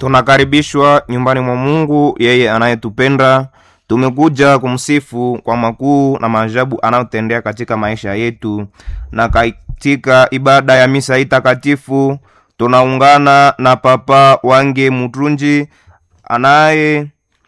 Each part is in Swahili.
Tunakaribishwa nyumbani mwa Mungu, yeye anayetupenda. Tumekuja kumsifu kwa makuu na maajabu anayotendea katika maisha yetu, na katika ibada ya misa hii takatifu tunaungana na Papa Wange Mutrunji anaye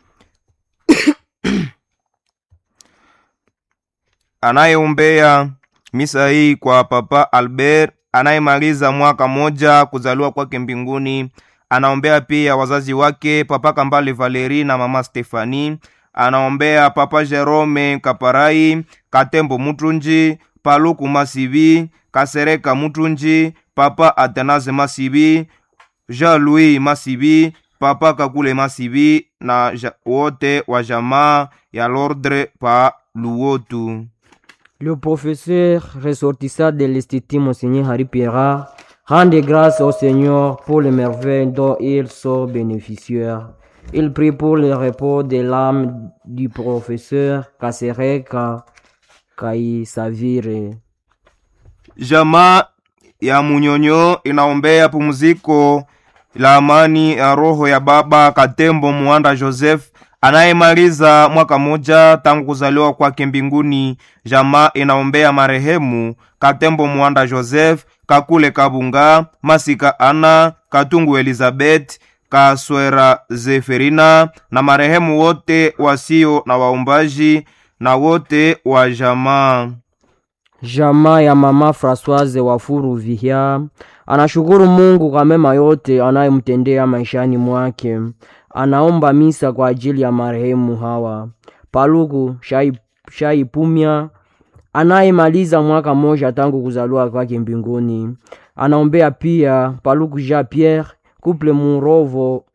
anayeombea misa hii kwa Papa Albert anayemaliza mwaka moja kuzaliwa kwake mbinguni. Anaombea pia wazazi wake Papa Kambale Valeri na Mama Stefani. Anaombea Papa Jerome Kaparai, Katembo Mutunji, Paluku Masibi, Kasereka Mutunji, Papa Atenaze Masibi, Jean-Louis Masibi, Papa Kakule Masibi na ja, wote wa jamaa ya Lordre pa Luotu. Le professeur ressortissant de l'Institut Monseigneur Harry Pierrat rende grâce au Seigneur pour les merveilles dont ils sont bénéficiaires. Il prie pour le repos de l'âme du professeur Kasereka Kaisavire. Jamaa ya Munyonyo inaombea pumziko la amani ya roho ya baba Katembo Muanda Joseph anayemaliza mwaka moja tangu kuzaliwa kwake mbinguni. Jamaa inaombea marehemu Katembo Muanda Joseph, Kakule Kabunga, Masika Ana, Katungu Elizabeth, Kaswera Zeferina na marehemu wote wasio na waumbaji na wote wa jamaa. Jamaa ya mama Francoise Wafuru Vihia anashukuru Mungu kwa mema yote anayemtendea maishani mwake. Anaomba misa kwa ajili ya marehemu hawa Paluku Shai, Shaipumya anayemaliza mwaka mmoja tangu kuzaliwa kwake mbinguni. Anaombea pia Paluku Jean Pierre, Couple Murovo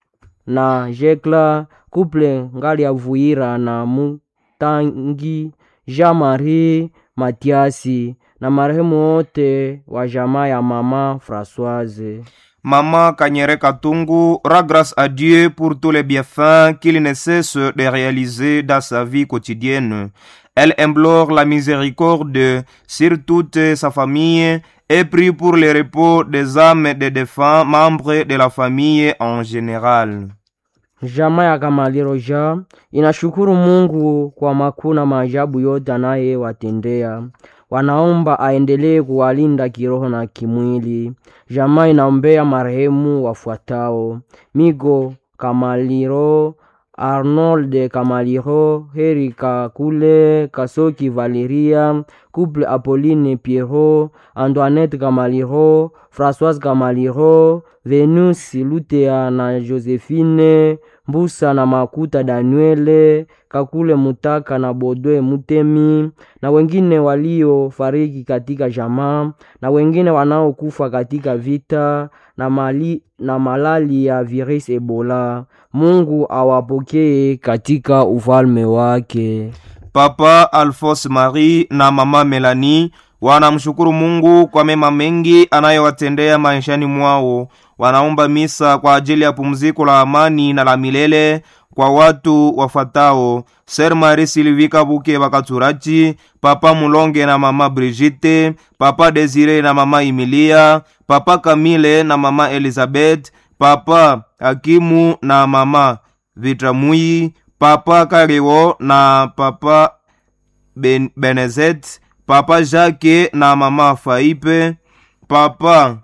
na Jekla, Couple Ngali ya Vuira na Mutangi, Jean Marie Matiasi na marehemu wote wa jamaa ya mama Françoise. Maman Kanyere Katungu rend grâce à Dieu pour tous les bienfaits qu'il ne cesse de réaliser dans sa vie quotidienne. Elle implore la miséricorde sur toute sa famille et prie pour le repos des âmes des défunts membres de la famille en général. Jamaa ya Kamaliro ja inashukuru Mungu kwa makuu na maajabu yote anayewatendea. Wanaomba aendelee kuwalinda kiroho na kimwili. Jamaa inaombea marehemu wafuatao: Migo Kamaliro, Arnold Kamaliro, Heri Kakule, Kasoki Valeria, Couple Apolline Pierrot, Antoinette Kamaliro, Françoise Kamaliro, Venus Lutea na Josephine Mbusa na Makuta Daniele, Kakule Mutaka na Bodwe Mutemi na wengine waliofariki katika jamaa na wengine wanaokufa katika vita na, mali, na malali ya virus Ebola. Mungu awapokee katika ufalme wake. Papa Alphonse Marie na mama Melanie wanamshukuru Mungu kwa mema mengi anayowatendea maishani mwao. Wanaomba misa kwa ajili ya pumziko la amani na la milele kwa watu wafuatao: Ser Marie Sylvie Kabuke Bakaturachi, Papa Mulonge na mama Brigitte, Papa Desire na mama Emilia, Papa Kamile na mama Elizabeth, Papa Akimu na mama Vitramui, Papa Kariwo na Papa ben Benezet, Papa Jacques na mama Faipe, Papa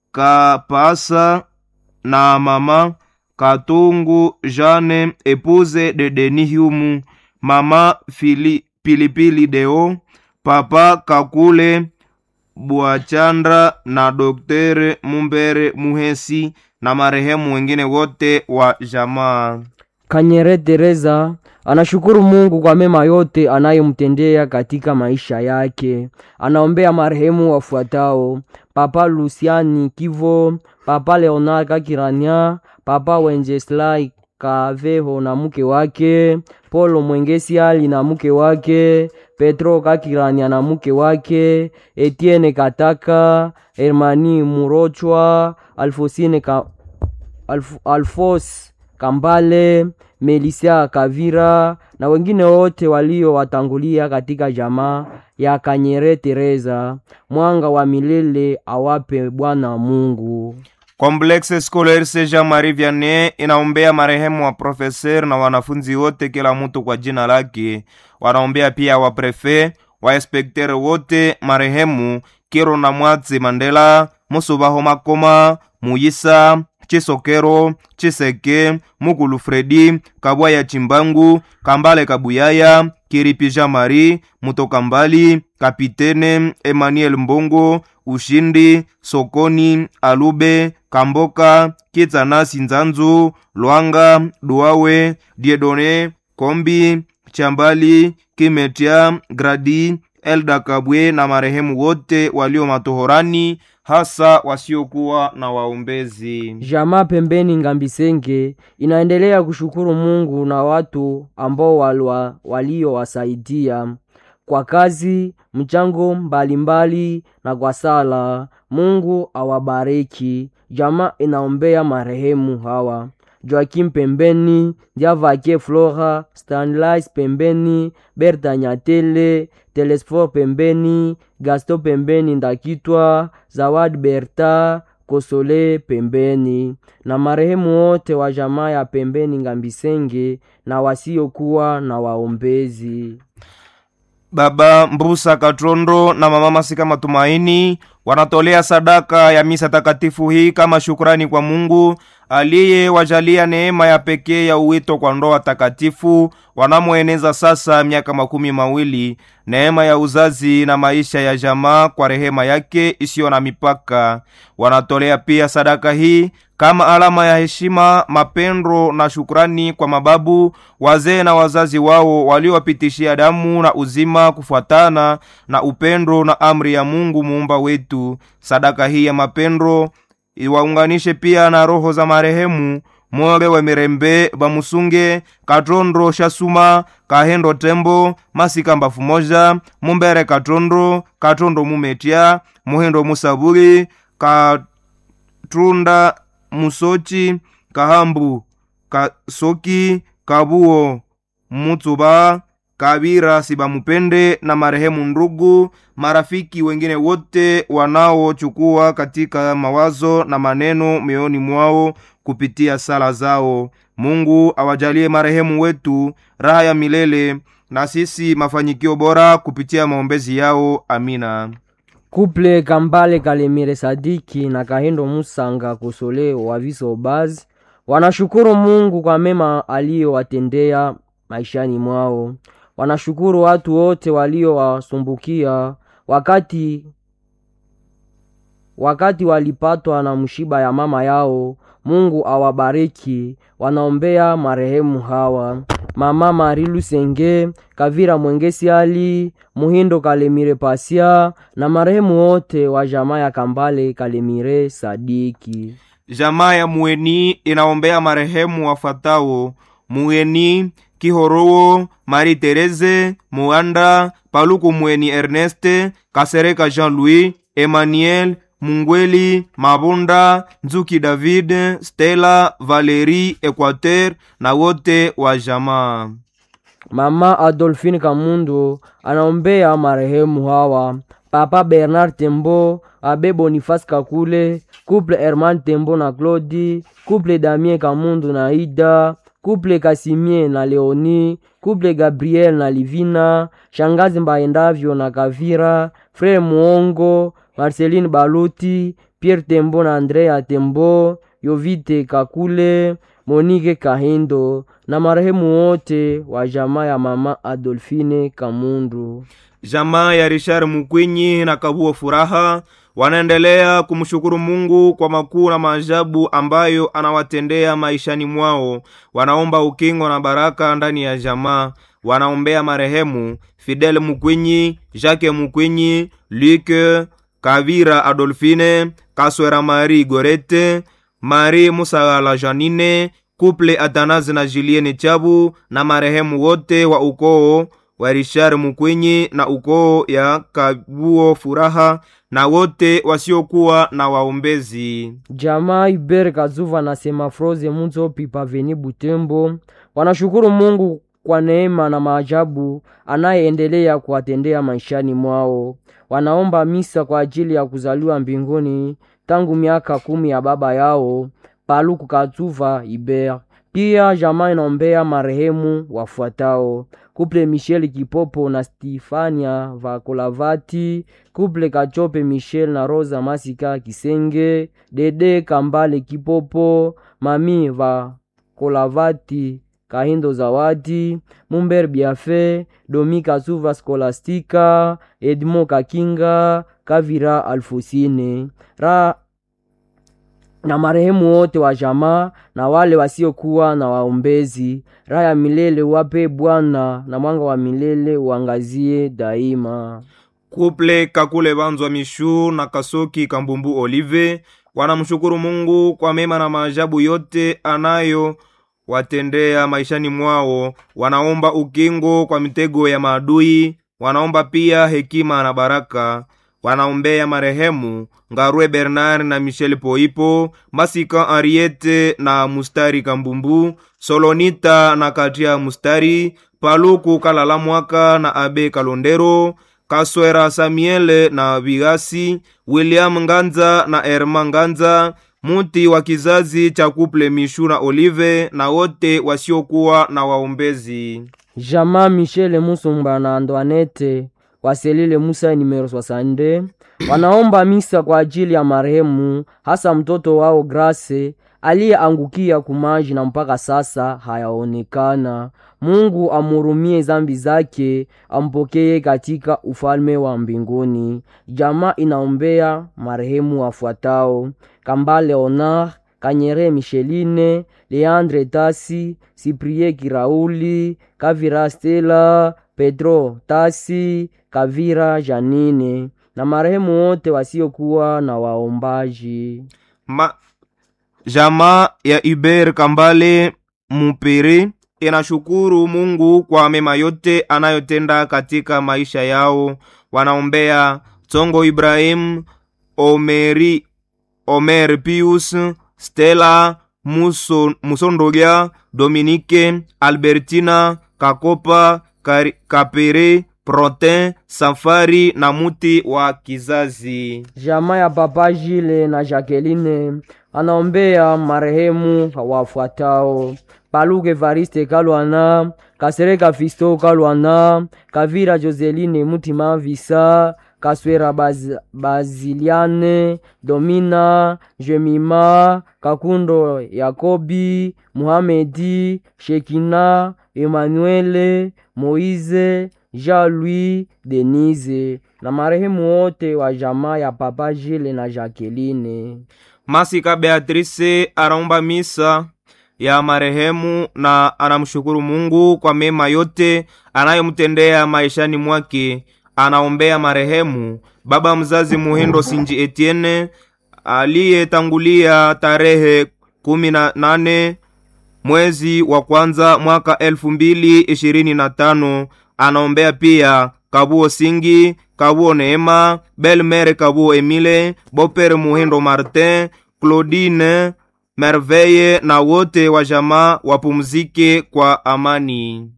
Kapasa na mama Katungu Jane, épouse de Denis Humu, mama Fili, Pilipili Deo, Papa Kakule Bwachandra na Doktere Mumbere Muhesi na marehemu wengine wote wa jamaa. Kanyere Teresa anashukuru Mungu kwa mema yote anayomtendea katika maisha yake. Anaombea marehemu wafuatao: Papa Luciani Kivo, Papa Leonard Kakirania, Papa Wenceslai Kaveho na mke wake, Polo Mwengesi Ali na mke wake, Petro Kakirania na mke wake, Etienne Kataka, Hermani Murochwa, Alfosine ka, Alf, Alfos Kambale, Melisia Kavira na wengine wote waliowatangulia katika jamaa ya Kanyere Teresa. Mwanga wa milele awape Bwana Mungu. Complexe Scolaire Saint Jean Marie Vianney inaombea marehemu wa profeser na wanafunzi wote, kila mtu kwa jina lake. Wanaombea pia wa prefe wa inspektere wote marehemu Kiro na Mwatsi Mandela, Musubaho Makoma, Muyisa Chisokero, Chiseke, Mukulu Fredi, Kabwaya Chimbangu, Kambale Kabuyaya, Kiripisha Mari, Mutoka Mbali, Kapitene Emmanuel Mbongo, Ushindi, Sokoni, Alube, Kamboka, Kitsanasi Nzanzu, Lwanga, Duawe, Diedone, Kombi, Chambali, Kimetia, Gradi, Elda Kabwe na marehemu wote walio matohorani hasa wasiokuwa na waombezi. Jamaa pembeni Ngambisenge inaendelea kushukuru Mungu na watu ambao walwa, waliowasaidia kwa kazi, mchango mbalimbali na kwa sala. Mungu awabariki. Jamaa inaombea marehemu hawa Joakim pembeni, Diavake Flora, Stanlais pembeni, Berta Nyatele, Telesfor pembeni, Gasto pembeni, Ndakitwa, Zawad Berta, Kosole pembeni, na marehemu wote wa jamaa ya pembeni Ngambisenge na wasiokuwa na waombezi. Baba Mbusa Katrondo na mama Masika Matumaini wanatolea sadaka ya misa takatifu hii kama shukrani kwa Mungu aliyewajalia neema ya pekee ya uwito kwa ndoa takatifu wanamoeneza sasa miaka makumi mawili, neema ya uzazi na maisha ya jamaa kwa rehema yake isiyo na mipaka. Wanatolea pia sadaka hii kama alama ya heshima, mapendo na shukrani kwa mababu, wazee na wazazi wao waliowapitishia damu na uzima kufuatana na upendo na amri ya Mungu muumba wetu. Sadaka hii ya mapendo iwaunganishe pia na roho za marehemu More wa Mirembe Bamusunge Katondo Shasuma Kahendo Tembo Masika Mbafu Moja Mumbere Katondo Katondo Mumetia Muhendo Musaburi Katunda Musochi Kahambu Kasoki Kabuo Mutsuba Kabira Sibamupende na marehemu ndugu marafiki wengine wote wanaochukua katika mawazo na maneno mioyoni mwao kupitia sala zao. Mungu awajalie marehemu wetu raha ya milele na sisi mafanikio bora kupitia maombezi yao. Amina. Kuple Kambale Kalemire Sadiki na Kahendo Musanga Kosole wa Viso Bazi wanashukuru Mungu kwa mema aliyowatendea maishani mwao. Wanashukuru watu wote waliowasumbukia wakati wakati walipatwa na mshiba ya mama yao. Mungu awabariki. Wanaombea marehemu hawa: mama Mari Lusenge, Kavira Mwengesi Ali, Muhindo Kalemire Pasia na marehemu wote wa jamaa ya Kambale Kalemire Sadiki. Jamaa ya Mueni inaombea marehemu wafuatao: Mueni Kihorowo, Marie Therese Muanda, Paluku Mweni Erneste, Kasereka Jean-Louis, Emmanuel Mungweli, Mabunda, Nzuki David, Stella, Valerie, Equateur na wote wa jamaa. Mama Adolphine Kamundo anaombea marehemu hawa: Papa Bernard Tembo, Abe Boniface Kakule, Couple Herman Tembo na Claudi, Couple Damien Kamundo na Ida, Couple Kasimie na Leoni, Couple Gabriel na Livina, Shangazi Mbaendavyo na Kavira, Frere Muongo, Marceline Baluti, Pierre Tembo na Andrea Tembo, Yovite Kakule, Monique Kahindo na marehemu wote wa jamaa ya mama Adolfine Kamundu. Jamaa ya Richard Mukwinyi na Kabuo Furaha wanaendelea kumshukuru Mungu kwa makuu na maajabu ambayo anawatendea maishani mwao. Wanaomba ukingo na baraka ndani ya jamaa. Wanaombea marehemu Fidel Mukwinyi, Jacques Mukwinyi, Luke Kavira, Adolfine Kaswera, Marie Gorete, Marie Musagala, Janine Kuple Atanazi na Julienne Chabu na marehemu wote wa ukoo wa Richard Mukwinyi na ukoo ya Kabuo Furaha na wote wasiokuwa na waombezi. Jamaa Iber Kazuva na Semafroze Munzo Pipa Veni Butembo wanashukuru Mungu kwa neema na maajabu anayeendelea kuwatendea maishani mwao. Wanaomba misa kwa ajili ya kuzaliwa mbinguni tangu miaka kumi ya baba yao Paluku Katuva Iber. Pia jamaa inaombea marehemu wafuatao: kuple Michel Kipopo na Stifania Vakolavati, kuple Kachope Michel na Rosa Masika Kisenge, Dede Kambale Kipopo, mami Vakolavati Kahindo Zawadi, Mumber Biafe, Domi Kasuva Skolastika, Edmo Kakinga, Kavira Alfosine ra na marehemu wote wa jamaa na wale wasiokuwa na waombezi. Raha ya milele wape Bwana, na mwanga wa milele uangazie daima. kuple kakule banzwa mishu na kasoki kambumbu olive wanamshukuru mungu kwa mema na maajabu yote anayo watendea maishani mwao wanaomba ukingo kwa mitego ya maadui wanaomba pia hekima na baraka wanaombea marehemu ngarwe bernard na michel poipo masika ariete na mustari kambumbu solonita na katia mustari paluku kalala mwaka na abe kalondero kaswera samiele na vigasi william nganza na erma nganza muti wa kizazi cha kuple mishu na olive na wote wasiokuwa na waombezi Jamaa Michele Musumba na Antoinette waselile Musa numero 62 wanaomba misa kwa ajili ya marehemu, hasa mtoto wao Grace aliyeangukia kumaji na mpaka sasa hayaonekana. Mungu amurumie zambi zake, ampokee katika ufalme wa mbinguni. Jamaa inaombea marehemu wafuatao: Kambale Onar, Kanyere Micheline, Leandre Tasi, Siprie Kirauli, Kavira Stella, Pedro Tasi, Kavira Janine na marehemu wote wasiokuwa na waombaji. Ma, jamaa ya Iber Kambale Mupere inashukuru Mungu kwa mema yote anayotenda katika maisha yao. Wanaombea Tongo Ibrahim, Omeri, Omer Pius, Stella Muso, Musondogia, Dominique, Albertina, Kakopa, Kari, Kapere, Protin, Safari na muti wa kizazi. Jamaa ya Papa Jile na Jacqueline anaombea marehemu wafuatao: Paluke Evariste Kalwana, Kasereka Fisto Kalwana, Kavira Joseline Mutima Visa, Kaswera Baz, Baziliane, Domina, Jemima, Kakundo Yakobi, Muhamedi, Shekina, Emanuele, Moize, Jean-Louis, Denise na marehemu wote wa jamaa ya Papa Jile na Jacqueline. Masika Beatrice anaomba misa ya marehemu na anamshukuru Mungu kwa mema yote anayomtendea maishani mwake. Anaombea marehemu baba mzazi Muhindo Sinji Etienne aliyetangulia tarehe kumi na nane mwezi wa kwanza mwaka elfu mbili ishirini na tano. Anaombea pia Kabuo Singi, Kabuo Neema, Belmere Kabuo Emile, Boper Muhindo Martin, Claudine Merveille na wote wa jamaa wapumzike kwa amani.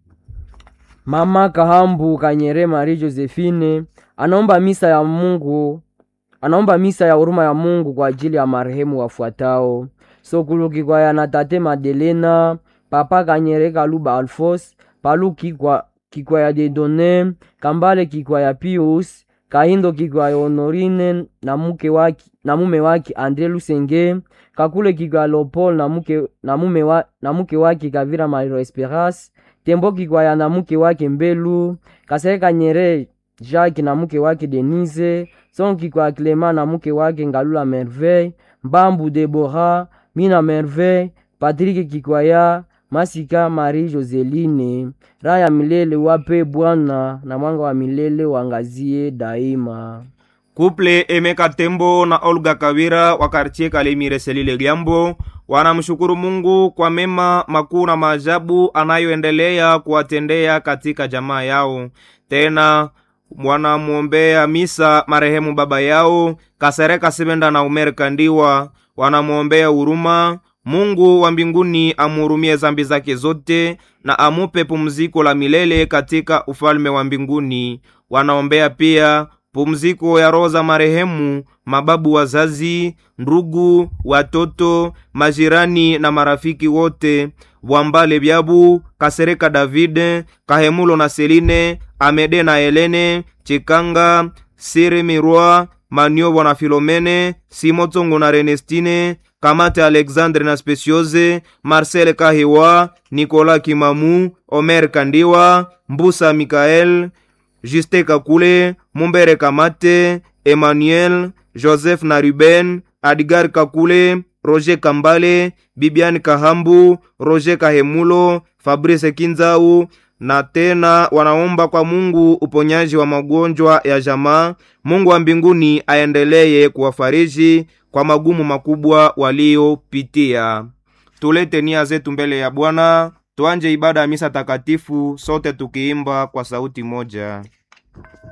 Mama Kahambu Kanyere Marie Josephine anaomba misa ya Mungu, anaomba misa ya huruma ya Mungu kwa ajili ya marehemu wafuatao: Sokulu Kikwaya na Tate Madelena, Papa Kanyere Kaluba Alfos, Palu Kikwa, Kikwaya Dedone, Kambale Kikwaya Pius, Kahindo Kikwaya Honorine na muke waki, na mume wake Andre Lusenge, Kakule Kikwaya Lopol na muke, na mume wa, na muke wake Kavira Mario Esperance, Tembo Kikwaya na muke wake Mbelu, Kasere Kanyere Jacques na muke wake Denise, Son Kikwaya Clement na muke wake Ngalula Merveille, Mbambu Debora, Mina Merveille, Patrick Kikwaya, Masika Marie Joseline. Raha ya milele wape Bwana, na mwanga wa milele wangazie daima. Kuple Emeka Tembo na Olga Kawira wa kartie Kalemire Selile Liambo wanamshukuru Mungu kwa mema makuu na maajabu anayoendelea kuwatendea katika jamaa yao. Tena wanamwombea misa marehemu baba yao Kasereka Sebenda na Umer Kandiwa, wanamwombea huruma Mungu wa mbinguni amhurumie zambi zake zote na amupe pumziko la milele katika ufalme wa mbinguni. Wanaombea pia pumziko ya roho za marehemu mababu wazazi ndugu watoto majirani na marafiki wote bwambale byabu kasereka davide kahemulo na seline amede na helene chikanga sire mirwa maniobo na filomene simotongo na renestine kamate alexandre na speciose marcel kahiwa nikola kimamu omer kandiwa mbusa mikael juste kakule mumbere kamate emmanuel joseph na ruben adgar kakule roger kambale bibian kahambu roger kahemulo fabrice kinzau na tena wanaomba kwa mungu uponyaji wa magonjwa ya jamaa mungu wa mbinguni aendeleye kuwafariji kwa magumu makubwa waliopitia tulete nia zetu mbele ya bwana tuanje ibada ya misa takatifu sote tukiimba kwa sauti moja